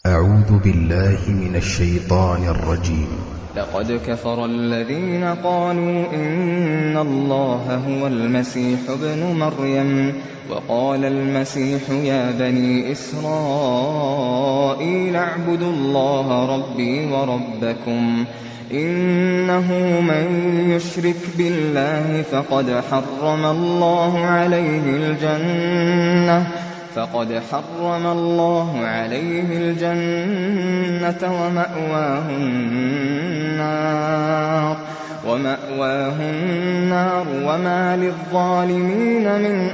أعوذ بالله من الشيطان الرجيم لقد كفر الذين قالوا إن الله هو المسيح ابن مريم وقال المسيح يا بني إسرائيل اعبدوا الله ربي وربكم إنه من يشرك بالله فقد حرم الله عليه الجنة فقد حرم الله عليه الجنة ومأواه النار ومأواه النار وما للظالمين من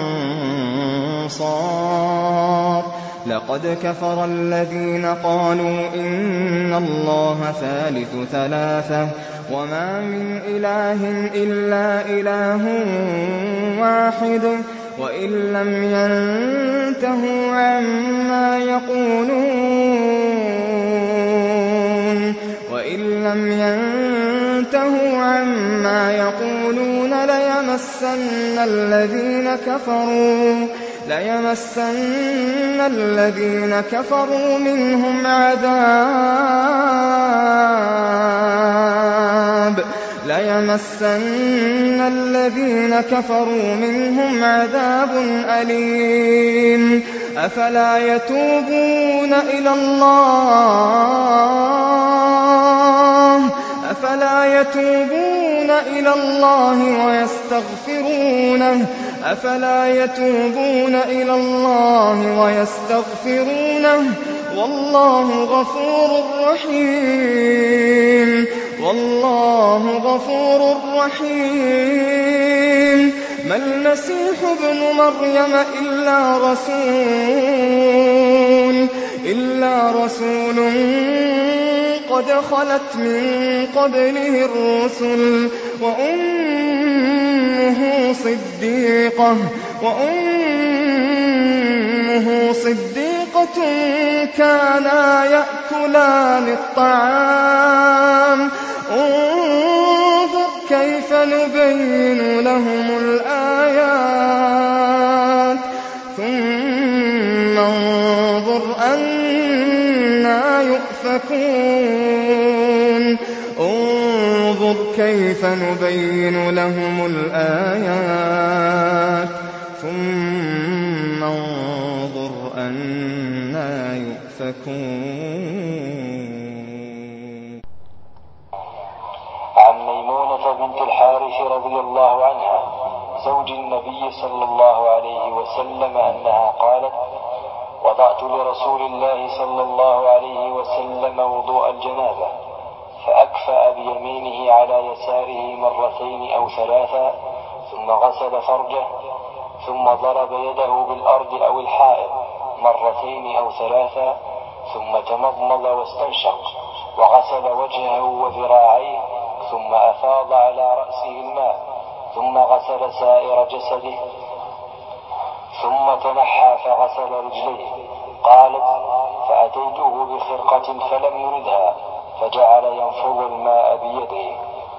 أنصار لقد كفر الذين قالوا إن الله ثالث ثلاثة وما من إله إلا إله واحد وإن لم ينتهوا عما يقولون وإن لم ينتهوا عما يقولون ليمسن الذين كفروا ليمسن الذين كفروا منهم عذاب ليمسن الذين كفروا منهم عذاب أليم أفلا يتوبون إلى الله أفلا يتوبون إلى الله ويستغفرونه أفلا يتوبون إلى الله ويستغفرونه والله غفور رحيم والله غفور رحيم ما المسيح ابن مريم إلا رسول إلا رسول قد خلت من قبله الرسل وأمه صديقة وأمه صديقة كانا يأكلان الطعام انظر كيف نبين لهم الآيات ثم انظر أنا يؤفكون انظر كيف نبين لهم الآيات ثم انظر أنا يؤفكون عن ميمونة بنت الحارث رضي الله عنها زوج النبي صلى الله عليه وسلم أنها قالت وضعت لرسول الله صلى الله عليه وسلم وضوء الجنابة فأكفأ بيمينه على يساره مرتين أو ثلاثا ثم غسل فرجه ثم ضرب يده بالأرض أو الحائط مرتين أو ثلاثا ثم تمضمض واستنشق وغسل وجهه وذراعيه ثم أفاض على رأسه الماء ثم غسل سائر جسده ثم تنحى فغسل رجليه قالت فأتيته بخرقة فلم يردها فجعل ينفض الماء بيده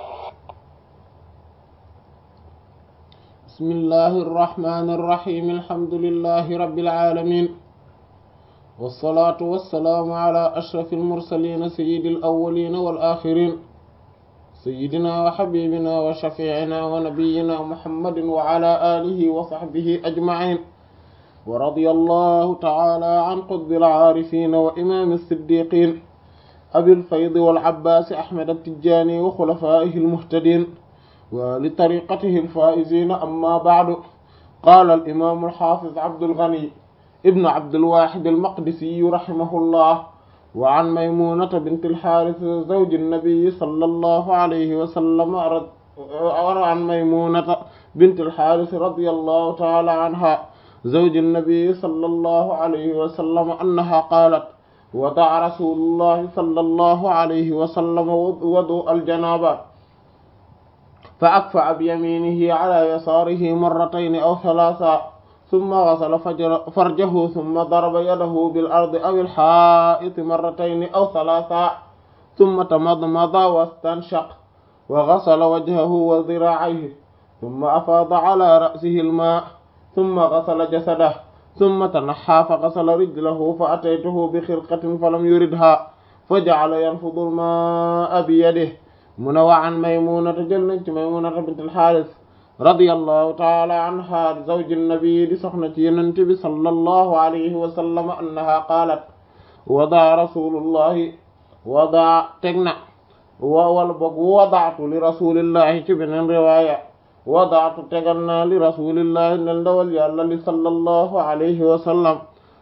بسم الله الرحمن الرحيم الحمد لله رب العالمين والصلاة والسلام على أشرف المرسلين سيد الأولين والآخرين سيدنا وحبيبنا وشفيعنا ونبينا محمد وعلى آله وصحبه أجمعين ورضي الله تعالى عن قطب العارفين وإمام الصديقين أبي الفيض والعباس أحمد التجاني وخلفائه المهتدين ولطريقته الفائزين أما بعد قال الإمام الحافظ عبد الغني ابن عبد الواحد المقدسي رحمه الله وعن ميمونة بنت الحارث زوج النبي صلى الله عليه وسلم وعن ميمونة بنت الحارث رضي الله تعالى عنها زوج النبي صلى الله عليه وسلم أنها قالت وضع رسول الله صلى الله عليه وسلم وضوء الجنابة فأكفأ بيمينه على يساره مرتين أو ثلاثا ثم غسل فرجه ثم ضرب يده بالأرض أو الحائط مرتين أو ثلاثا ثم تمضمض واستنشق وغسل وجهه وذراعيه ثم أفاض على رأسه الماء ثم غسل جسده summa tanaxaa fa gasala rijlahu fa ataytuhu bi xirqatin fa lam yuridha fa ja'ala yanfudu al-maa'a bi yadihi mu ne wa an maymunata jël nañ ci maymunata bint al-Haaris radiyallahu taala anha zawji nabi di soxna ci Yonent bi sallallahu alayhi wa sallam annaha qaalat wadaa rasulullahi wadaa teg na wa wala boog wadaatu li rasulillahi ci beneen riwaaya wadaatu tegal naa li rasulillahi nel ndawal yàlla li sallallahu alayhi wa sallam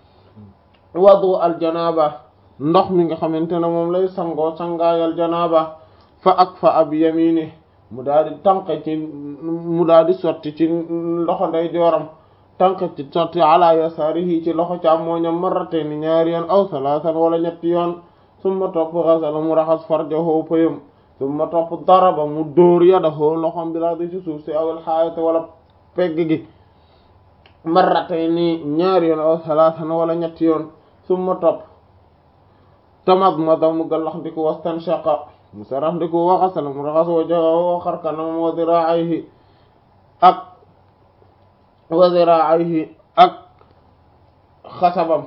wadu aljanaba ndox mi nga xamante ne moom lay sangoo sangaayal janaba fa ak fa ab yamini mu daal di tànq ci mu daal di sotti ci loxo nday jooram tànq ci sotti ala yasaarihi ci loxo càmmooñam marratayni ñaari yoon aw salaasan wala ñetti yoon summa topp xasala mu raxas farjahu payam summa topp daraba mu dóor yadahu loxom bi laa di ci suuf si awil xaayate wala pegg gi marratayni ñaari yoon aw salaasan wala ñetti yoon summa topp tamadmada mu gallax ndiku wastanshaqa mu sarax ndiku waxasala mu raxas wajhahu xarkanam wa ziraayhi ak wa ziraayhi ak xasabam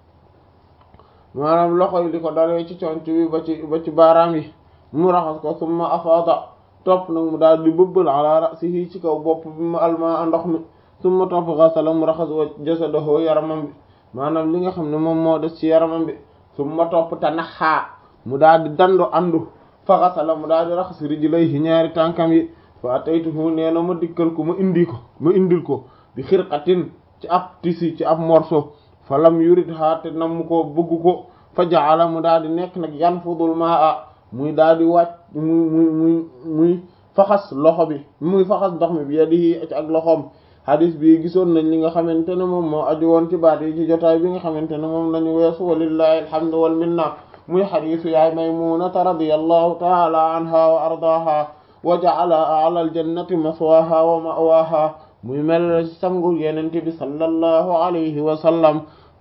maanaam loxo yi di ko dalee ci conc bi ba ci ba ci baaraam yi mu raxas ko summa afaada topp nag mu daal di bëbbal ala ra'sihi ci kaw bopp bi mu alma ndox mi summa topp xasala mu raxas wa jasadahu yaramam bi maanaam li nga xam ne moom moo des ci yaramam bi summa topp tanaxaa mu daal di dandu andu fa xasala mu daal di raxas rijlayhi ñaari tànkam yi fa ataytuhu nee na ma dikkal ko ma indi ko ma indil ko bi xirqatin ci ab tisi ci ab morceau fa lam yurid ha te nam ko bëgg ko fa jaala mu daal di nekk nag yanfudul maa muy daal di wàcc muy muy muy muy faxas loxo bi muy faxas ndox mi bi yadihi ci ak loxoom hadis bi gisoon nañ li nga xamante ne moom moo aju woon ci baat yi ci jotaay bi nga xamante ne moom lañu weesu walillahi alhamdu wal minna muy xadisu yaay maymunata radiyallahu taala anha wa ardaaha wa ja'ala a'la aljannati maswaha wa ma'waha muy mel sangu yenente bi sallallahu alayhi wa sallam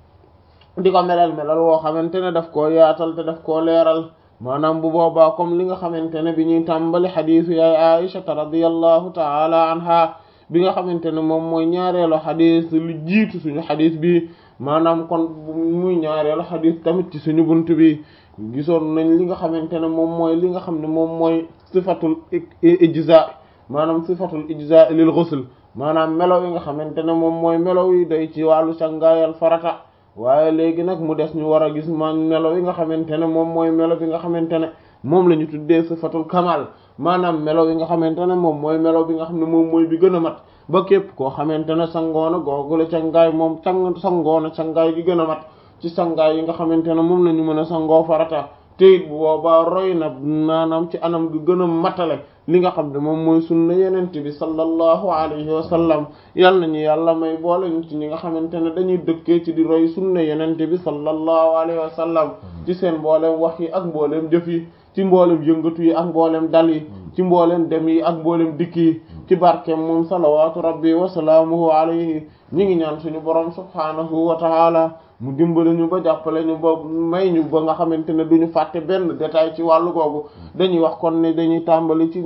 di ko melal melal woo xamante ne daf koo yaatal te daf koo leeral maanaam bu boobaa comme li nga xamante ne bi ñuy tàmbali xadisu yaay aishata radiyallahu taala anha bi nga xamante ne moom mooy ñaareelu xadis lu jiitu suñu xadis bi maanaam kon muy ñaareelu xadis tamit ci suñu bunt bi gisoon nañ li nga xamante ne moom mooy li nga xam ne moom mooy sifatul ijza maanaam sifatul ijza lil ghusl maanaam melo yi nga xamante ne moom mooy melo yi doy ci wàllu sangaayal farata waaye léegi nag mu des ñu war a gis man melo yi nga xamante ne moom mooy melo bi nga xamante ne moom la ñu tuddee sifatul kamal maanaam melo yi nga xamante ne moom mooy melo bi nga xam ne moom mooy bi gën a mat ba képp koo xamante ne sangoona googule cangaay moom sang sangoona cangaay gi gën a mat ci sangaay yi nga xamante ne moom la ñu mën a sangoo farata te it bu boobaa roy na maanaam ci anam gi gën a matale li nga xam ne moom mooy sunna yenente bi sallallahu alayhi wa sallam yal nañu yàlla may boole ñu ci ñi nga xamante ne dañuy dëkkee ci di roy sunna yenente bi sallallahu alayhi wa sallam ci seen mbooleem wax yi ak mbooleem jëf yi ci mboolem yëngatu yi ak mboolem dal yi ci mboolem dem yi ak mboolem dikk yi ci barkeem moom salawaatu rabbi wa salaamuhu alayhi ñi ngi ñaan suñu borom subhaanahu wa taala mu dimbali ñu ba jàppale ñu ba may ñu ba nga xamante ne duñu fàtte benn détail ci wàllu googu dañuy wax kon ne dañuy tàmbali ci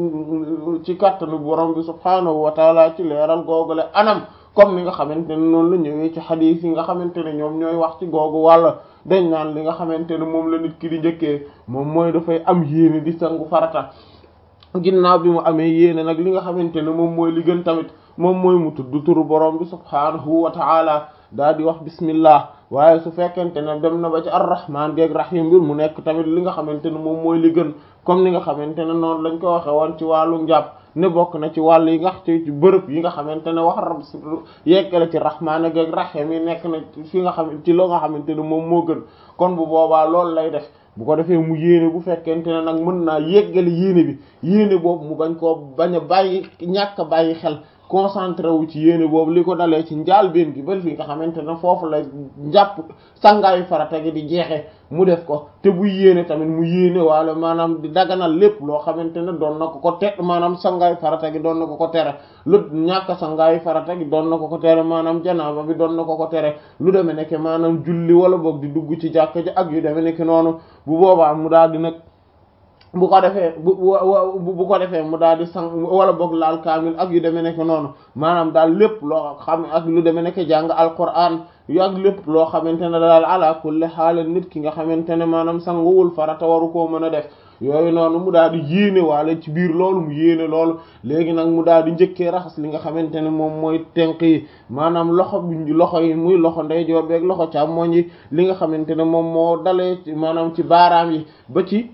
ci kàttanu borom bi subhaanahu wa taala ci leeral googule anam comme ni nga xamante ne noonu la ñëwee ci xadiis yi nga xamante ne ñoom ñooy wax ci googu wàlla dañ naan li nga xamante ne moom la nit ki di njëkkee moom mooy dafay am yéene di sangu farata ginnaaw bi mu amee yéene nag li nga xamante ne moom mooy li gën tamit moom mooy mu tudd turu borom bi subhaanahu wa ta'ala daal di wax bismillah waaye su fekkente ne dem na ba ci arrahman geeg rahim bi mu nekk tamit li nga xamante ne moom mooy li gën comme ni nga xamante ne noonu lañ ko waxe woon ci wàllu njàpp ne bokk na ci wàll yi nga ci ci bërëb yi nga xamante ne wax rab yeggale ci rahman geeg rahim yi nekk na fi nga xam ci loo nga xamante ne moom moo gën kon bu boobaa loolu lay def bu ko defee mu yéene bu fekkente ne nag mën naa yeggale yéene bi yéene boobu mu bañ koo bañ a bàyyi ñàkk a bàyyi xel concentré wu ci yéene boobu li ko dalee ci njaalbeen gi ba fi nga xamante ne foofu la njàpp sangaayu farata gi di jeexe mu def ko te bu yéene tamit mu yéene waale maanaam di daganal lépp loo xamante ne doon na ko ko te maanaam sangaayu farata gi doon na ko ko tere lu ñàkk sangaayu farata gi doon na ko ko tere maanaam janaaba bi doon na ko ko tere lu demee nekk maanaam julli wala boog di dugg ci jàkka ji ak yu demee nekk noonu bu boobaa mu daal di nag bu ko defee bu bu ko defee mu daal di sang wala boog laal kaamil ak yu demee nekk noonu maanaam daal lépp loo xam ak lu demee nekk jàng alquran yu ak lépp loo xamante ne daal ala kulli xaal nit ki nga xamante ne maanaam sanguwul farata waru koo mën a def yooyu noonu mu daal di yéene waale ci biir loolu mu yéene loolu léegi nag mu daal di njëkkee raxas li nga xamante ne moom mooy tenk yi maanaam loxo bi loxo yi muy loxo ndeyjoor beeg loxo càmmoñ yi li nga xamante ne moom moo dalee maanaam ci baaraam yi ba ci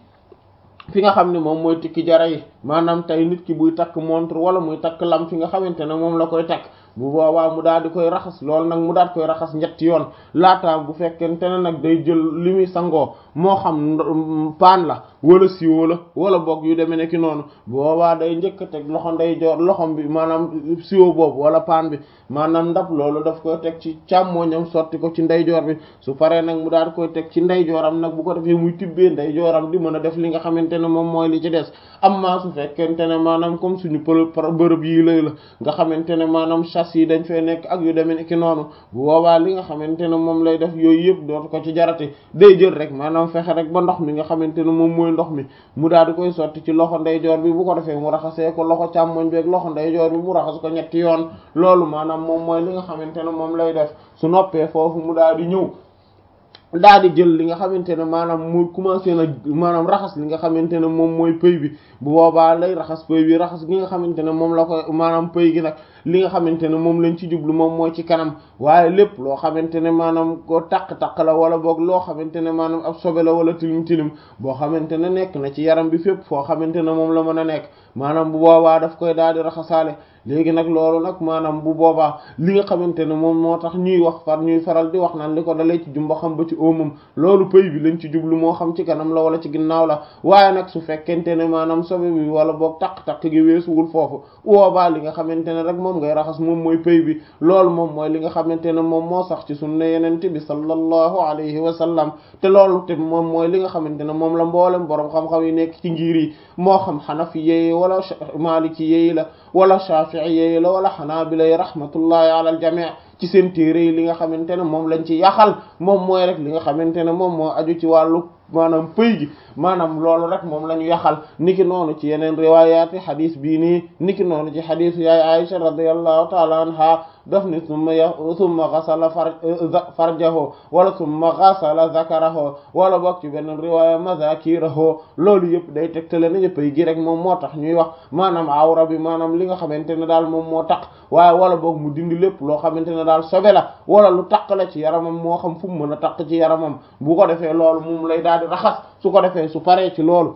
fi nga xam ne moom mooy tikki jara yi maanaam tey nit ki buy takk montre wala muy takk lam fi nga xamante ne moom la koy takk bu boobaa mu daal di koy raxas loolu nag mu daal koy raxas ñetti yoon laataa bu fekkente ne nag day jël li muy sangoo moo xam paan la wala siwo la wala boog yu demee nekki noonu bu boobaa day njëkk a teg loxo nday joor loxom bi maanaam siwo boobu wala paan bi maanaam ndab loolu daf koy teg ci càmmooñam sotti ko ci ndeyjoor bi su paree nag mu daal di koy teg ci ndeyjooram nag bu ko defee muy tibbee ndeyjooram di mën a def li nga xamante ne moom mooy li ci des amma su fekkente ne maanaam comme suñu për bërëb yi lay la nga xamante ne maanaam chasse yi dañ fay nekk ak yu demee nekki noonu bu boobaa li nga xamante ne moom lay def yooyu yëpp dootu ko ci jarate day jël rek maanaam fexe rek ba ndox mi nga xamante ne moom mooy ndox mi mu daal di koy sotti ci loxo ndeyjoor bi bu ko defee mu raxasee ko loxo càmmoñ bi ak loxo ndeyjoor bi mu raxas ko ñetti yoon loolu maanaam moom mooy li nga xamante ne moom lay def su noppee foofu mu daal di ñëw daal di jël li nga xamante ne maanaam mu commencé na maanaam raxas li nga xamante ne moom mooy pëy bi bu boobaa lay raxas pëy bi raxas gi nga xamante ne moom la ko maanaam pëy gi nag li nga xamante ne moom lañ ci jublu moom mooy ci kanam waaye lépp loo xamante ne maanaam ko taq-taq la wala boog loo xamante ne maanaam ab sobe la wala tilim tilim boo xamante ne nekk na ci yaram bi fépp foo xamante ne moom la mën a nekk maanaam bu boobaa daf koy daal di raxasaale léegi nag loolu nag maanaam bu boobaa li nga xamante ne moom moo tax ñuy wax far ñuy faral di wax naan li ko dalee ci jumba xam ba ci óomam loolu pëy bi lañ ci jublu moo xam ci kanam la wala ci ginnaaw la waaye nag su fekkente ne maanaam sobe bi wala boog taq-taq gi weesuwul foofu boobaa li nga xamante ne rek moom ngay raxas moom mooy pëy bi loolu moom mooy li nga xamante ne moom moo sax ci sunna yenente bi sallallahu alayhi wa sallam te loolu te moom mooy li nga xamante ne moom la mboolem boroom xam-xam yi nekk ci ngir yi moo xam xanafi yeyi wala maliki yeyi la wala shafi'i yeyi la wala xanaabila yi rahmatullahi ala al jami' ci seen téere yi li nga xamante ne moom lañ ci yaxal moom mooy rek li nga xamante ne moom moo aju ci wàllu maanaam pëy gi maanaam loolu rek moom la ñu yaxal niki noonu ci yeneen riwaayaati xadis bii nii niki noonu ci xadisu yaay Aisha radiyallahu taala anha daf ni summa ya summa xasala far farjahu wala summa xasala zakarahu wala bokk ci beneen riwaaya mazakirahu loolu yëpp day tegtale nañu pëy gi rek moom moo tax ñuy wax maanaam awra bi maanaam li nga xamante ne daal moom moo tax waaye wala boog mu dindi lépp loo xamante ne daal sobe la wala lu taq la ci yaramam moo xam fu mu mën a taq ci yaramam bu ko defee loolu moom lay daal di raxas su ko defee su paree ci loolu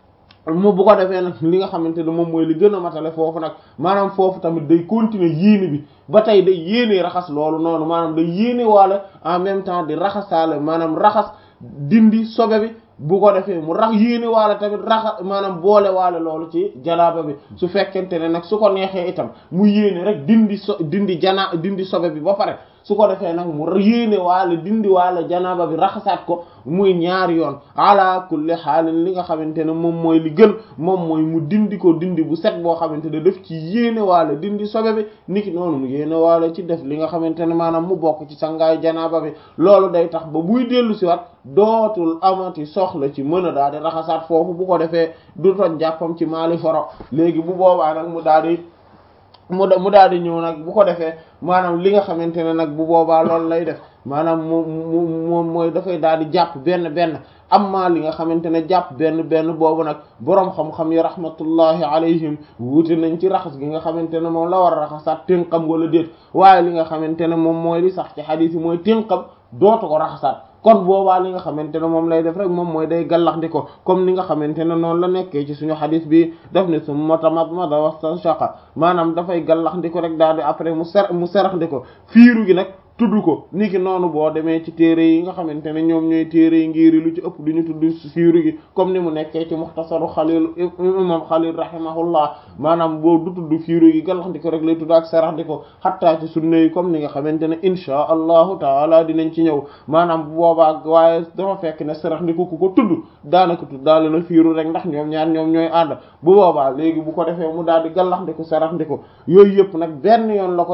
mu bu ko defee nag li nga xamante ne moom mooy li gën a matale foofu nag maanaam foofu tamit day continuer yéene bi ba tey day yéene raxas loolu noonu maanaam day yéene waale en même temps di raxasaale maanaam raxas dindi sobe bi bu ko defee mu rax yéene waale tamit raxa maanaam boole waale loolu ci janaaba bi su fekkente ne nag su ko neexee itam mu yéene rek dindi so dindi jana dindi sobe bi ba pare su ko defee nag mu yéene waale dindi waale janaaba bi raxasaat ko muy ñaari yoon ala kulli xaalin li nga xamante ne moom mooy li gën moom mooy mu dindi ko dindi bu set boo xamante ne daf ci yéene waale dindi sobe bi niki noonu mu yéene waale ci def li nga xamante ne maanaam mu bokk ci sangaayu janaaba bi loolu day tax ba buy dellu si wat dootul amati soxla ci mën a daal di raxasaat foofu bu ko defee du toj jàppam ci maali foro léegi bu boobaa nag mu daal di mu mu daal di ñëw nag bu ko defee maanaam li nga xamante ne nag bu boobaa loolu lay def maanaam moom moom mooy dafay daal di jàpp benn benn amma li nga xamante ne jàpp benn benn boobu nag boroom xam-xam yi rahmatullahi alayhim wuute nañ ci raxas gi nga xamante ne moom la war a raxasaat tënqam wala déet waaye li nga xamante ne moom mooy li sax ci xadiis yi mooy tënqam dootu ko raxasaat kon boobaa li nga xamante ne moom lay def rek moom mooy day gallax di ko comme ni nga xamante ne noonu la nekkee ci suñu xadis bi daf ne summa tamadmada wastanshaqa maanaam dafay gallax di ko rek daal di après mu ser mu serax di ko fiiru gi nag tudd ko niki noonu boo demee ci téere yi nga xamante ne ñoom ñooy téere yi ngiri lu ci ëpp du ñu tudd fiiru gi comme ni mu nekkee ci muxtasaru xalil imam xalil rahimahullah maanaam boo du tudd fiiru gi gallax di ko rek lay tudd ak serax di ko xattaa ci sunna yi comme ni nga xamante ne inchaa allahu taala dinañ ci ñëw maanaam bu boobaa waaye dafa fekk ne serax di ko ku ko tudd daanaka tudd daal na fiiru rek ndax ñoom ñaar ñoom ñooy ànd bu boobaa léegi bu ko defee mu daal di gallax di ko serax di ko yooyu yëpp nag benn yoon la koy def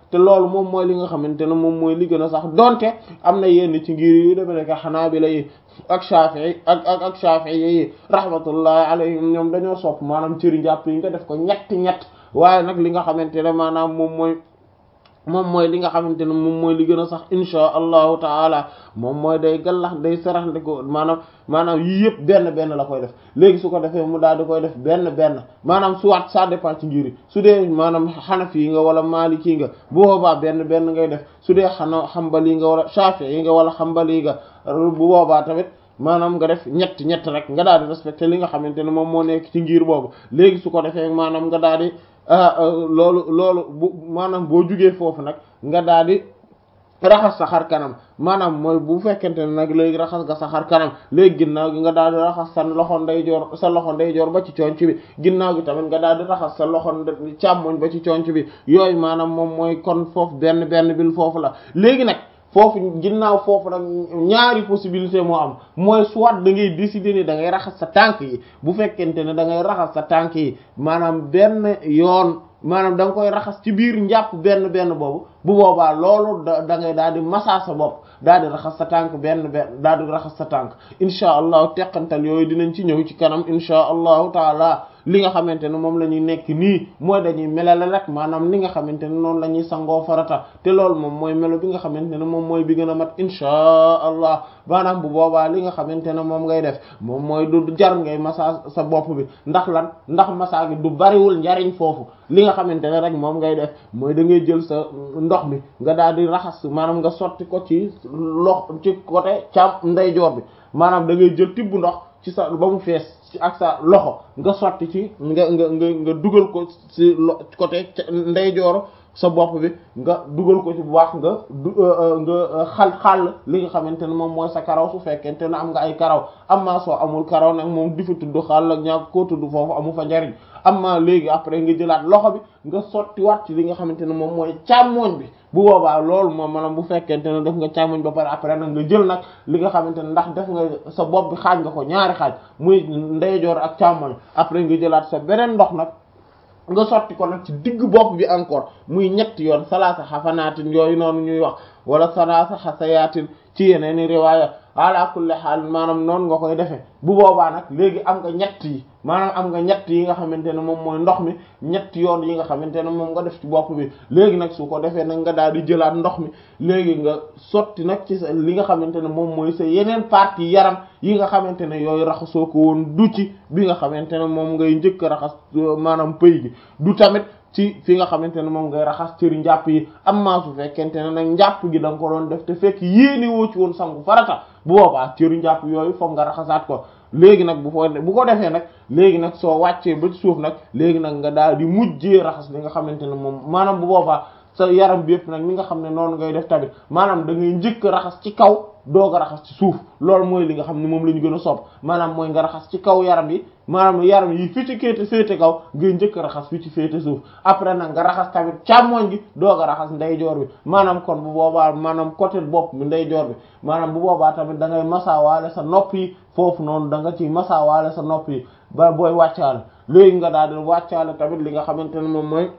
te loolu moom mooy li nga xamante ne moom mooy li gën a sax donte am na yenn ci ngir yu dafa nekk xanaabila yi ak Shafi'i ak ak ak Shafi'i yi rahmatullahi alayhim ñoom dañoo sopp maanaam cëri njàpp yi nga def ko ñetti ñett waaye nag li nga xamante ne maanaam moom mooy moom mooy li nga xamante ne moom mooy li gën a sax insha allahu taala moom mooy day gallax day sarax ndi ko maanaam maanaam yii yëpp benn benn la koy def léegi su ko defee mu daal di koy def benn benn maanaam soit ça dépend ci ngiri su dee maanaam xanafi yi nga wala maliki nga bu boobaa benn benn ngay def su dee xana xambali nga wala shafi yi nga wala xambali nga bu boobaa tamit maanaam nga def ñett ñett rek nga daal di respecté li nga xamante ne moom moo nekk ci ngir boobu léegi su ko defee maanaam nga daal di loolu loolu bu maanaam boo jugee foofu nag nga daal di raxas sa xar kanam maanaam mooy bu fekkente ne nag léegi raxas nga sa xar kanam léegi ginnaaw gi nga daal di raxas sa loxo ndeyjoor sa loxo ndeyjoor ba ci conc bi ginnaaw gi tamit nga daal di raxas sa loxo càmmoñ ba ci conc bi yooyu maanaam moom mooy kon foofu benn benn bil foofu la léegi nag foofu ginnaaw foofu nag ñaari possibilité moo am mooy soit da ngay décider ni da ngay raxas sa tànk yi bu fekkente ne da ngay raxas sa tànk yi maanaam benn yoon maanaam da nga koy raxas ci biir njàpp benn benn boobu bu boobaa loolu da da ngay daal di massa sa bopp daal di raxas sa tànk benn benn daal di raxas sa tànk insha allahu teqantal yooyu dinañ ci ñëw ci kanam insha allahu taala li nga xamante ne moom la ñuy nekk nii mooy dañuy melale rek maanaam li nga xamante ne noonu la ñuy sangoo farata te loolu moom mooy melo bi nga xamante ne moom mooy bi gën a mat insha allah maanaam bu boobaa li nga xamante ne moom ngay def moom mooy du jar ngay massa sa bopp bi ndax lan ndax massa gi du bariwul njariñ foofu li nga xamante ne rek moom ngay def mooy da ngay jël sa ndox mi nga daal di raxas maanaam nga sotti ko ci lox ci côté càm ndeyjoor bi maanaam da ngay jël tibb ndox ci sa ba mu fees ci ak sa loxo nga sotti ci nga nga nga nga dugal ko ci lo côté ndeyjoor sa bopp bi nga dugal ko ci bu baax nga du nga xal xàll li nga xamante ne moom mooy sa karaw su fekkente ne am nga ay karaw amma soo amul karaw nag moom di fa tudd xàll ak ñaar koo tudd foofu amu fa njariñ amma léegi après nga jëlaat loxo bi nga sotti waat ci li nga xamante ne moom mooy càmmooñ bi bu boobaa loolu moom maanaam bu fekkente ne def nga càmmoñ ba pare après nag nga jël nag li nga xamante ne ndax def nga sa bopp bi xaaj nga ko ñaari xaaj muy ndeyjoor ak càmmoñ après nga jëlaat sa beneen ndox nag nga sotti ko nag ci digg bopp bi encore muy ñetti yoon salaasa xafanaatin yooyu noonu ñuy wax wala salaasa xasayaatin ci yeneeni riwaaya ala kulli xaal maanaam noonu nga koy defee bu boobaa nag léegi am nga ñett yi maanaam am nga ñett yi nga xamante ne moom mooy ndox mi ñetti yoon yi nga xamante ne moom nga def ci bopp bi léegi nag su ko defee nag nga daal di jëlaat ndox mi léegi nga sotti nag ci sa li nga xamante ne moom mooy sa yeneen partie yaram yi nga xamante ne yooyu raxasoo ko woon du ci bi nga xamante ne moom ngay njëkk a raxas maanaam pëy gi du tamit ci fi nga xamante ne moom ngay raxas cëri njàpp yi amma su fekkente ne nag njàpp gi da nga ko doon def te fekk yéene woo ci woon sangu farata bu boobaa cëri njàpp yooyu foog nga raxasaat ko léegi nag bu ko bu ko defee nag léegi nag soo wàccee ba ci suuf nag léegi nag nga daal di mujjee raxas li nga xamante ne moom maanaam bu boobaa sa yaram bi yëpp nag mi nga xam ne noonu ngay def tamit maanaam da ngay njëkk raxas ci kaw doog a raxas ci suuf loolu mooy li nga xam ne moom la ñu gën a sopp maanaam mooy nga raxas ci kaw yaram yi maanaam yaram yi fi ci kéete féete kaw ngay njëkk raxas fi ci féete suuf après nag nga raxas tamit càmmoñ gi doog a raxas ndeyjoor bi maanaam kon bu boobaa maanaam côté bopp bi ndeyjoor bi maanaam bu boobaa tamit da ngay masaawaale sa nopp yi foofu noonu da nga ciy masaawaale sa nopp yi ba booy wàccaale léegi nga daal di wàccaale tamit li nga xamante ne moom mooy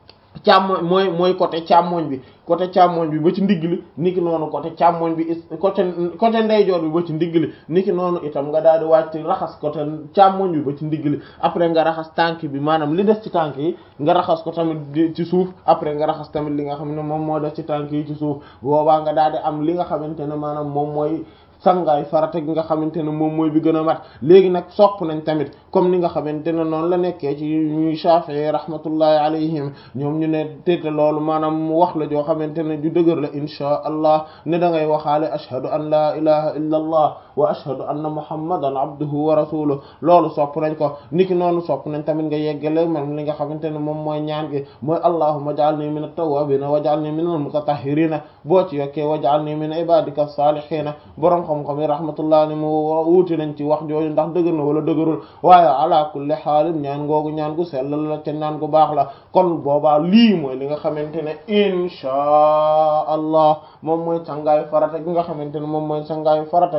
càmmoñ mooy mooy côté càmmoñ bi côté càmmoñ bi ba ci ndigg li niki noonu côté càmmoñ bi côté côté ndeyjoor bi ba ci ndigg li niki noonu itam nga daal di wàcc raxas côté càmmoñ bi ba ci ndigg li après nga raxas tànk bi maanaam li des ci tànk yi nga raxas ko tamit ci suuf après nga raxas tamit li nga xam ne moom moo des ci tànk yi ci suuf boobaa nga daal di am li nga xamante ne maanaam moom mooy sangaay farata gi nga xamante ne moom mooy bi gën a mat léegi nag sopp nañ tamit comme ni nga xamante ne noonu la nekkee ci ñuy Shafi'i rahmatullahi alayhim ñoom ñu ne téete loolu maanaam mu wax la joo xamante ne ju dëgër la inchaa allah ne da ngay waxaale ashhadu an la ilaha illa allah wa ashhadu anna muhammadan abduhu wa rasuluhu loolu sopp nañ ko niki noonu sopp nañ tamit nga yeggale même li nga xamante ne moom mooy ñaan gi mooy allahumma ij'alni min at-tawwabina waj'alni min al-mutatahhirina boo ci yokkee waj'alni min ibadika as-salihina borom xam-xam yi rahmatullah ni mu wuute nañ ci wax jooju ndax dëgër na wala dëgërul waaye ala kulli xaalin ñaan googu ñaan gu sell la te ñaan gu baax la kon boobaa lii mooy li nga xamante ne inchaa allah moom mooy sangaayu farata gi nga xamante ne moom mooy sangaayu farata gi mat gi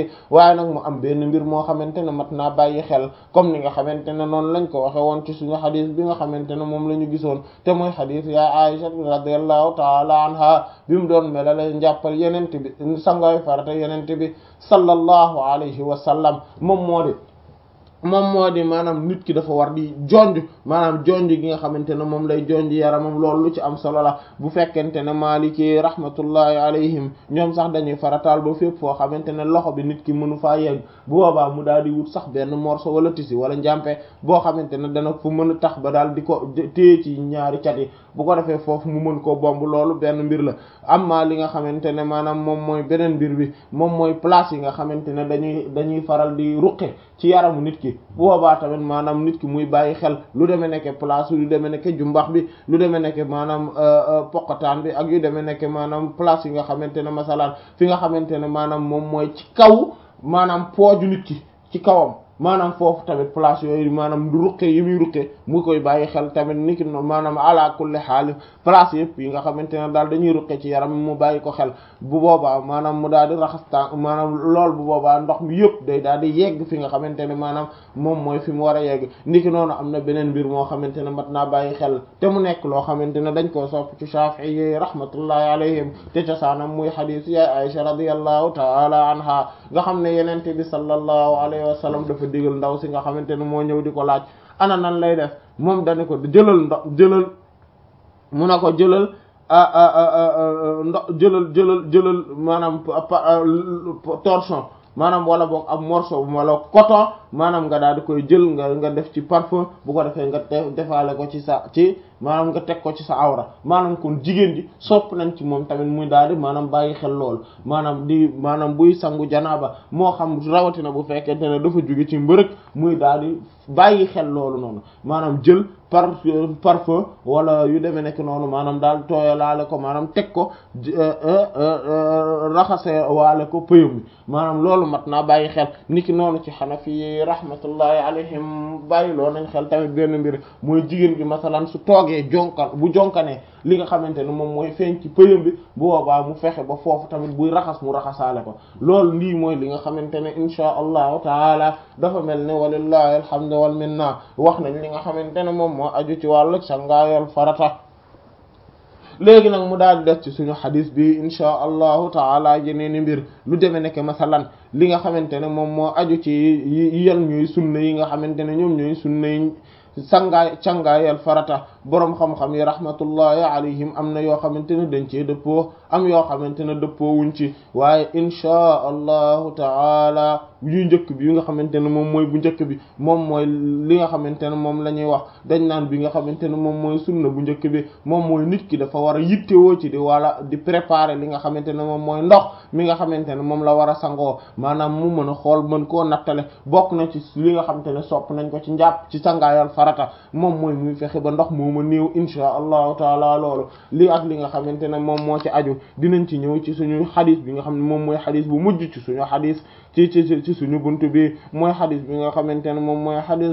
waaye nag mu am benn mbir moo xamante ne mat naa bàyyi xel comme ni nga xamante ne noonu lañ ko waxe woon ci suñu xadis bi nga xamante ne moom la ñu gisoon te mooy xadis ya Aisha radiyallahu taala anha bi mu doon melale njàppal yenente bi sangoy farata yenente bi sallallahu alayhi wa sallam moom moo di moom moo di maanaam nit ki dafa war di jonj maanaam jonj gi nga xamante ne moom lay jonj yaramam loolu lu ci am solo la bu fekkente ne maliki rahmatullahi alayhim ñoom sax dañuy farataal ba fépp foo xamante ne loxo bi nit ki mënu faa yegg bu boobaa mu daal di wut sax benn morceau wala tisi wala njàmpe boo xamante ne dana fu mën a tax ba daal di ko téye ci ñaari cat yi bu ko defee foofu mu mën koo bomb loolu benn mbir la amma li nga xamante ne maanaam moom mooy beneen mbir bi moom mooy place yi nga xamante ne dañuy dañuy faral di ruqe ci yaramu nit ki bu boobaa tamit maanaam nit ki muy bàyyi xel lu demee nekke place lu demee nekke jumbax bi lu demee nekke maanaam poqataan bi ak yu demee nekke maanaam place yi nga xamante ne masalan fi nga xamante ne maanaam moom mooy ci kaw maanaam pooju nit ki ci kawam maanaam foofu tamit place yooyu maanaam du ruqe yi muy ruqe mu koy bàyyi xel tamit ni ki maanaam ala kulli xaal place yëpp yi nga xamante ne daal dañuy ruqe ci yaram mu bàyyi ko xel bu boobaa maanaam mu daal di raxas tànk maanaam lool bu boobaa ndox mi yëpp day daal di yegg fi nga xamante ne maanaam moom mooy fi mu war a yegg ni ki noonu am na beneen mbir moo xamante ne mat naa bàyyi xel te mu nekk loo xamante ne dañ koo sopp ci Shafi'i yi rahmatullahi alayhim te cosaanam muy xadiis ya Aisha radiyallahu taala anha nga xam ne yenente bi sallallahu alayhi wa sallam dafa digal ndaw si nga xamante ne moo ñëw di ko laaj ana nan lay def moom dani ko jëlal ndox jëlal mu na ko jëlal ndox jëlal jëlal jëlal maanaam torchon maanaam wala boog ab morceau wala coton maanaam nga daal di koy jël nga nga def ci parfum bu ko defee nga defaale ko ci sa ci maanaam nga teg ko ci sa awra maanaam kon jigéen ji sopp nañ ci moom tamit muy daal di maanaam bàyyi xel lool maanaam di maanaam buy sangu janaaba moo xam rawatina bu fekkente ne dafa jóge ci mbërëg muy daal di bàyyi xel loolu noonu maanaam jël par parfum wala yu demee nekk noonu maanaam daal tooyalaale ko maanaam teg ko raxase waale ko pëyam bi maanaam loolu mat naa bàyyi xel niki noonu ci xanafi rahmatullahi alayhim bàyyi loo nañ xel tamit benn mbir mooy jigéen bi masalan su toogee jonkan bu jonkanee li nga xamante ne moom mooy feeñ ci pëyam bi bu boobaa mu fexe ba foofu tamit buy raxas mu raxasaale ko loolu lii mooy li nga xamante ne insha allahu taala dafa mel ne walillahi alhamdu wal minna wax nañ li nga xamante ne moom moo aju ci wàllu sangaayal farata léegi nag mu daal di def ci suñu xadis bi insha allahu taala yeneeni mbir lu demee nekk masalan li nga xamante ne moom moo aju ci yan ñuy sunna yi nga xamante ne ñoom ñooy sunna yi sangaay cangaayal farata boroom xam-xam yi rahmatullahi alayhim am na yoo xamante ne dañ cee dëppoo am yoo xamante ne dëppoo wuñ ci waaye inchaa allahu taala yu njëkk bi yi nga xamante ne moom mooy bu njëkk bi moom mooy li nga xamante ne moom la ñuy wax dañ naan bi nga xamante ne moom mooy sunna bu njëkk bi moom mooy nit ki dafa war a yittewoo ci di wala di préparer li nga xamante ne moom mooy ndox mi nga xamante ne moom la war a sangoo maanaam mu mën a xool mën koo nattale bokk na ci li nga xamante ne sopp nañ ko ci njàpp ci sangaayal farata moom mooy muy fexe ba ndox moo ma néew insha allahu taala loolu li ak li nga xamante ne moom moo ci aju dinañ ci ñëw ci suñu xadis bi nga xam ne moom mooy xadis bu mujj ci suñu xadis ci ci ci suñu buntu bi mooy xadis bi nga xamante ne moom mooy xadis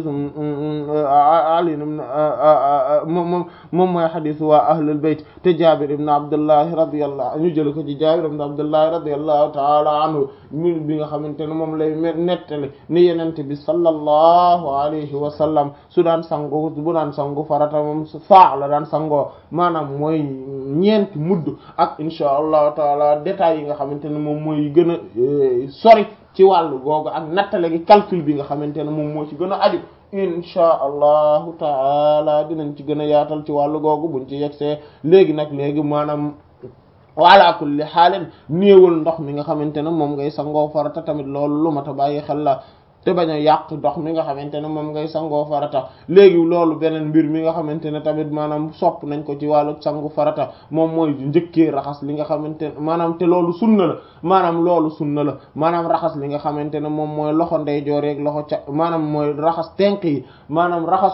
ali moom moom mooy xadis waa ahlul bayt te jabir ibn abdullahi radiyallahu ñu jël ko ci jabir ibn abdullahi radiyallahu taala anhu mi bi nga xamante ne moom lay nettali ni yenente bi sallallahu alayhi wa sallam su daan sango bu daan sangu farata moom faa la daan sangoo maanaam mooy ñeenti mudd ak insha allahu taala détails yi nga xamante ne moom mooy gën a sori ci wàllu googu ak nattale gi calcul bi nga xamante ne moom moo ci gën a aju insha allahu taala dinañ ci gën a yaatal ci wàllu googu buñ ci yegsee léegi nag léegi maanaam wala kulli xaalin néewal ndox mi nga xamante ne moom ngay sangoo farata tamit loolu lu mat a bàyyi xel la te bañ a yàq ndox mi nga xamante ne moom ngay sangoo farata léegi loolu beneen mbir mi nga xamante ne tamit maanaam sopp nañ ko ci wàllu sangu farata moom mooy njëkkee raxas li nga xamante ne maanaam te loolu sunna la maanaam loolu sunna la maanaam raxas li nga xamante ne moom mooy loxo ndeyjoor yeeg loxo ca maanaam mooy raxas tenk yi maanaam raxas ko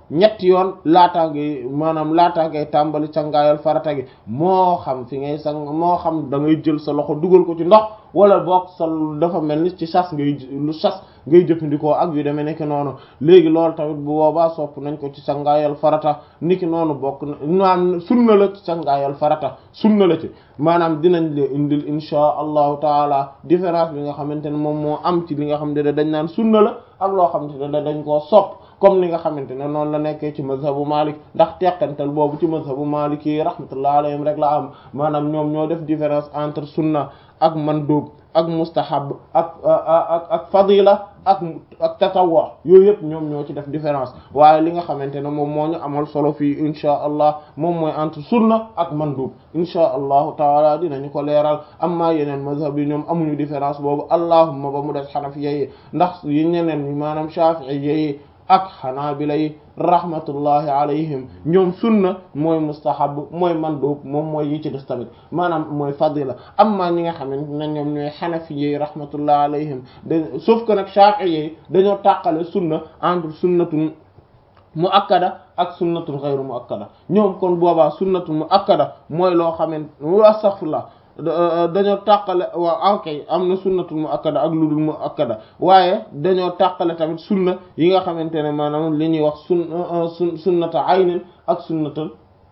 ñetti yoon laataa ngay maanaam laataa ngay tàmbali cangaayal farata gi moo xam fi ngay sang moo xam da ngay jël sa loxo dugal ko ci ndox wala boog sa dafa mel ni ci sas ngay lu sas ngay jëfandikoo ak yu demee nekk noonu léegi loolu tamit bu boobaa sopp nañ ko ci sangaayal farata niki noonu bokk na maanaam sunna la ci sangaayal farata sunna la ci maanaam dinañ le indil insha allahu taala différence bi nga xamante ne moom moo am ci li nga xam ne dañ naan sunna la ak loo xamante ne dañ koo sopp comme li nga xamante ne noonu la nekkee ci mazhabu Malik ndax teqantal boobu ci mazhabu Malik yi rahmatullah alayhim rek la am maanaam ñoom ñoo def différence entre sunna ak mandub ak mustahab ak ak ak fadila ak ak tatawwa yooyu yëpp ñoom ñoo ci def différence waaye li nga xamante ne moom moo ñu amal solo fii insha allah moom mooy entre sunna ak mandub insha allahu taala dinañu ko leeral amma yeneen mazhab yi ñoom amuñu différence boobu allahumma ba mu des xanafiya yi ndax yi ñeneen ñi maanaam shafi'iyya yi ak xanaabila yi rahmatullahi alayhim ñoom sunna mooy mustahab mooy mandub moom mooy yi ci des tamit maanaam mooy fadila amma ñi nga xamante ne ñoom ñooy xanafi yi rahmatullahi alayhim da sauf que nag shafi'i yi dañoo tàqale sunna entre sunnatun muakkada ak sunnatun ghayru muakkada ñoom kon boobaa sunnatun muakkada mooy loo xamante astaghfirullah dañoo tàqale waaw ok am na sunnatul mu akkada ak lu dul mu akkada waaye dañoo tàqale tamit sunna yi nga xamante ne maanaam li ñuy wax sun sun sunnata aynin ak sunnatal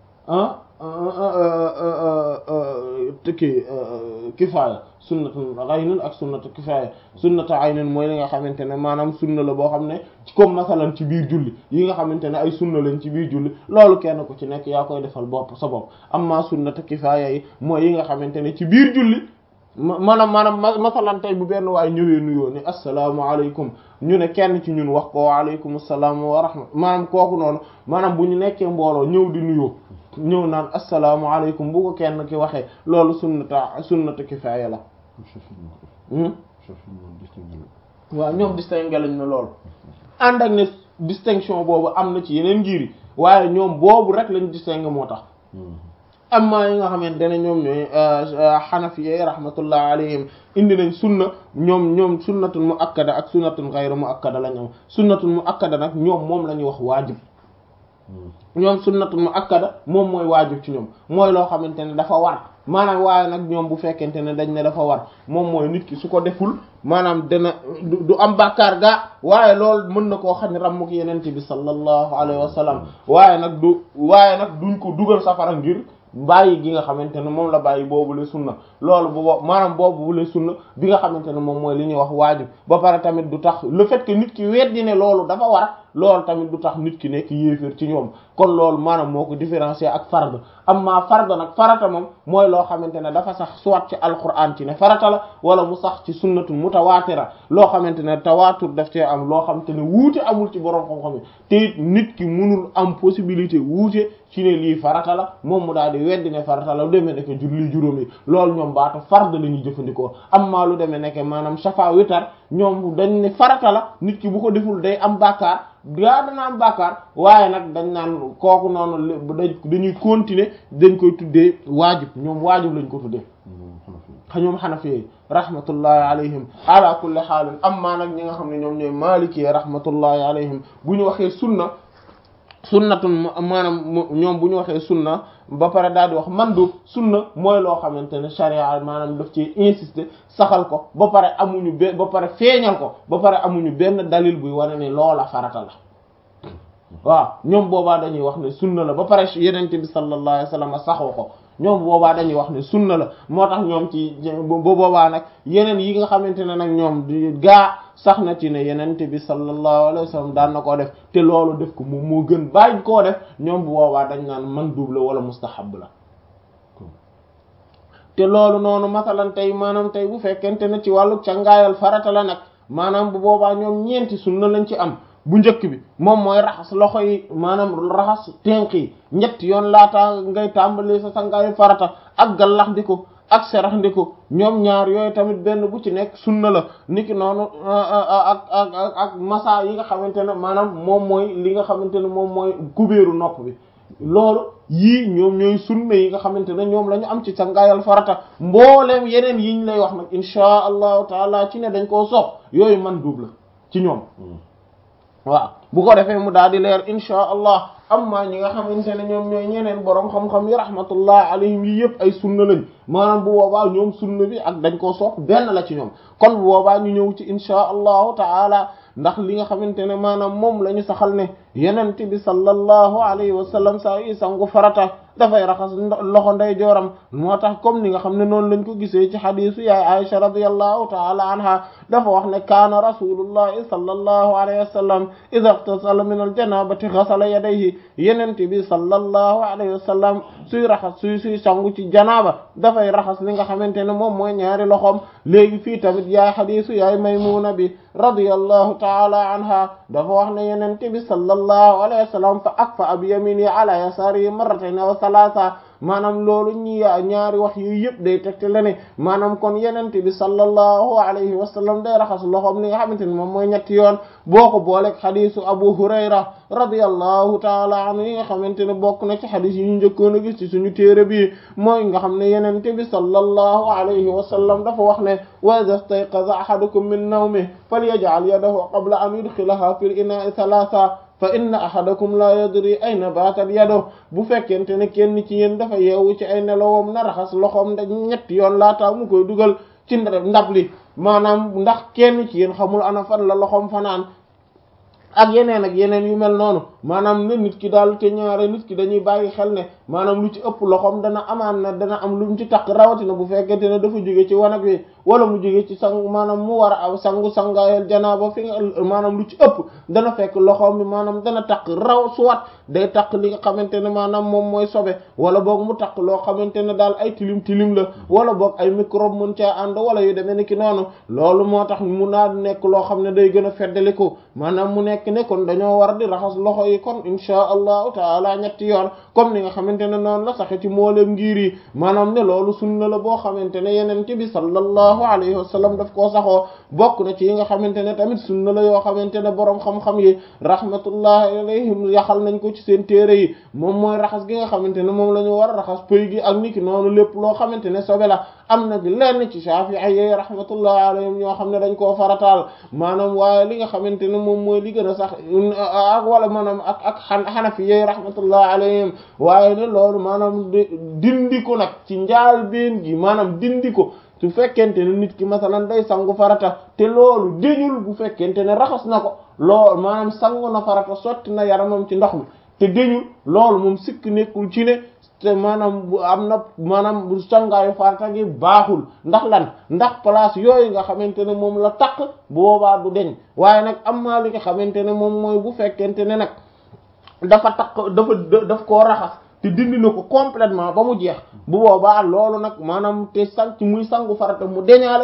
ki kifaaya sunnatul aynin ak sunnata kifaaya sunnata aynin mooy li nga xamante ne maanaam sunna la boo xam ne comme masalan ci biir julli yi nga xamante ne ay sunna lañ ci biir julli loolu kenn ku ci nekk yaa koy defal bopp sa bopp amma sunnata kifaaya yi mooy yi nga xamante ne ci biir julli maanaam maanaam masalan tey bu benn waay ñëwee nuyoo ni assalaamu alaykum ñu ne kenn ci ñun wax ko waaleykum salaam wa rahma maanaam kooku noonu maanaam bu ñu nekkee mbooloo ñëw di nuyoo ñëw naan assalaamu alaykum bu ko kenn ki waxee loolu sunnata sunnata kifaaya la waaw ñoom distingué lañ na loolu ànd ak ne distinction boobu am na ci yeneen ngir yi waaye ñoom boobu rek lañ distingué moo tax amma yi nga xamante ne ñoom ñooy xanafiye rahmatullah alayhim indi nañ sunna ñoom ñoom sunnatun mu akkada ak sunnatun ghayru mu akkada lañ am sunnatun mu akkada nag ñoom moom la ñuy wax waajib ñoom sunnatun mu akkada moom mooy waajib ci ñoom mooy loo xamante ne dafa war maanaam waaye nag ñoom bu fekkente ne dañ ne dafa war moom mooy nit ki su ko deful maanaam dana du am bàkkaar gaa waaye loolu mën na koo xam ne rammuk yenente bi sallallahu alayhi wa sallam waaye nag du waaye nag duñ ko dugal safara ngir bàyyi gi nga xamante ne moom la bàyyi boobu le sunna loolu bu bo maanaam boobu bu le sunna bi nga xamante ne moom mooy li ñuy wax waajib ba pare tamit du tax le fait que nit ki weddi ne loolu dafa war loolu tamit du tax nit ki nekk yéeféer ci ñoom kon loolu maanaam moo ko différencier ak fard amma fard nag farata moom mooy loo xamante ne dafa sax soit ci alquran ci ne farata la wala mu sax ci sunnatu mutawaatira loo xamante ne tawaatur daf cee am loo xamante ne wuute amul ci borom xam-xam yi te it nit ki munul am possibilité wuute ci ne lii farata la moom mu daal di weddi ne farata la lu demee nekk julli juróom yi loolu ñoom baatu fard la ñuy jëfandikoo amma lu demee nekk maanaam safa witar ñoom dañ ne farata la nit ki bu ko deful day am bàkkaar gaa dana am bàkkaar waaye nag dañ naan kooku noonu dañuy continuer dañ koy tuddee waajib ñoom waajib lañ ko tuddee ñoom xanafi rahmatullahi alayhim ala kulli xaalin amma nag ñi nga xam ne ñoom ñooy maliki rahmatullahi alayhim bu ñu waxee sunna sunnatun maanaam ñoom bu ñu waxee sunna ba pare daal di wax mandub sunna mooy loo xamante ne sharia maanaam daf ci insister saxal ko ba pare amuñu benn ba pare feeñal ko ba pare amuñu benn dalil buy wane ne loola farata la waaw ñoom boobaa dañuy wax ne sunna la ba pare yenente bi sallallahu alayhi wasallam saxoo ko ñoom boobaa dañuy wax ne sunna la moo tax ñoom ci ba boobaa nag yeneen yi nga xamante ne nag ñoom di gaa sax na ci ne yenente bi sallallahu alayhi wasallam daan na koo def te loolu def ko moom moo gën bàyyi koo def ñoom bu boobaa dañ naan mandub la wala mustahab la te loolu noonu masalan tey maanaam tey bu fekkente ne ci wàllu cangaayal farata la nag maanaam bu boobaa ñoom ñeenti sunna lañ ci am bu njëkk bi moom mooy raxas loxo yi maanaam raxas tenq yi ñetti yoon laata ngay tàmbali sa sangaayu farata ak gallax ndiku ak serax ndiku ñoom ñaar yooyu tamit benn bu ci nekk sunna la niki noonu ak ak ak ak masa yi nga xamante ne maanaam moom mooy li nga xamante ne moom mooy kubéeru nopp bi loolu yii ñoom ñooy sunna yi nga xamante ne ñoom la ñu am ci sangaayal farata mbooleem yeneen yiñ lay wax nag inchaa allahu taala ci ne dañ koo sopp yooyu man duub la ci ñoom waaw bu ko defee mu daal di leer insha allah amma ñi nga xamante ne ñoom ñooy ñeneen borom xam-xam yi rahmatullah alayhim yi yëpp ay sunna lañ maanaam bu boobaa ñoom sunna bi ak dañ koo sopp benn la ci ñoom kon bu boobaa ñu ñëw ci insha allahu taala ndax li nga xamante ne maanaam moom la ñu saxal ne yenent bi sallallahu alayhi wa sallam saa yi sangu farata dafay raxas loxo nday jooram moo tax comme ni nga xam ne noonu lañ ko gisee ci xadisu yaay Aisha radiyallahu taala anha dafa wax ne kaana rasulullahi sallallahu alayhi wa sallam idha ightasala min aljanabati ghasala yadayhi yenent bi sallallahu alayhi wa sallam suy raxas suy suy sangu ci janaaba dafay raxas li nga xamante ne moom mooy ñaari loxoom léegi fii tamit yaay xadisu yaay maymuna bi radiyallahu taala anha dafa wax ne yenent bi sallallahu alayhi wa sallam fa akfa bi yamini ala yasari marratayn aw salaasa maanaam loolu ñi ñaari wax yu yëpp day tegte la ne maanaam kon yenente bi sallallahu alayhi wa sallam day raxas loxoom li nga xamante ne moom mooy ñetti yoon boo ko booleeg xadisu abu hurayra radiyallahu taala anhu yi nga xamante ne bokk na ci xadis yi ñu njëkkoon a gis ci suñu téere bi mooy nga xam ne yenente bi sallallahu alayhi wa sallam dafa wax ne wa idha istayqaza ahadukum min nawmihi falyaj'al yadahu qabla an yudkhilaha fil ina'i thalatha fa inna ahadakum la yadri ayna baatat yado bu fekkente ne kenn ci yéen dafa yeewu ci ay nelawam na raxas loxoom da ñetti yoon laataa mu koy dugal ci ndab li maanaam ndax kenn ci yéen xamul ana fan la loxoom fanaan ak yeneen ak yeneen yu mel noonu maanaam ne nit ki daal te ñaare nit ki dañuy bàyyi xel ne maanaam lu ci ëpp loxoom dana amaan na dana am lu mu ci takk rawatina bu fekkente ne dafa jóge ci wanag wi wala mu jóge ci sang maanaam mu war a aw sangu sangaayal janaaba fi nga maanaam lu ci ëpp dana fekk loxoom bi maanaam dana takk raw suwat day takk li nga xamante ne maanaam moom mooy sobe wala boog mu takk loo xamante ne daal ay tilim tilim la wala boog ay microbe mën caa ànd wala yu demee ni ki noonu loolu moo tax mu naa nekk loo xam ne day gën a feddaliku maanaam mu nekk ne kon dañoo war di raxas loxo yi kon insha allahu taala ñetti yoon comme ni nga xamante ne noonu la saxe ci mboolem ngir yi maanaam ne loolu sunna la boo xamante ne yeneen ci bi sallallahu alayhi wa sallam daf koo saxoo bokk na ci yi nga xamante ne tamit sunna la yoo xamante ne boroom xam-xam yi rahmatullahi alayhim yaxal nañ ko ci seen téere yi moom mooy raxas gi nga xamante ne moom la ñu war a raxas pëy gi ak niki noonu lépp loo xamante ne sobe la am na bi lenn ci Shafi'i yi rahmatullahi alayhim ñoo xam ne dañ koo farataal maanaam waaye li nga xamante ne moom mooy li gën a sax ak wala maanaam ak ak xan xanafi yi rahmatullahi alayhim waaye ne loolu maanaam dindi ko nag ci njaal been gi maanaam dindi ko su fekkente ne nit ki masalan day sangu farata te loolu déñul bu fekkente ne raxas na ko loolu maanaam sangu na farata sotti na yaramam ci ndox mi te déñul loolu moom sikk nekkul ci ne te maanaam bu am na maanaam bu sangaayu farata gi baaxul ndax lan ndax place yooyu nga xamante ne moom la takk boobaa du deñ waaye nag am naa li nga xamante ne moom mooy bu fekkente ne nag dafa takk dafa daf koo raxas te dindi na ko complètement ba mu jeex bu boobaa loolu nag maanaam te sang ci muy sangu farata mu deñaale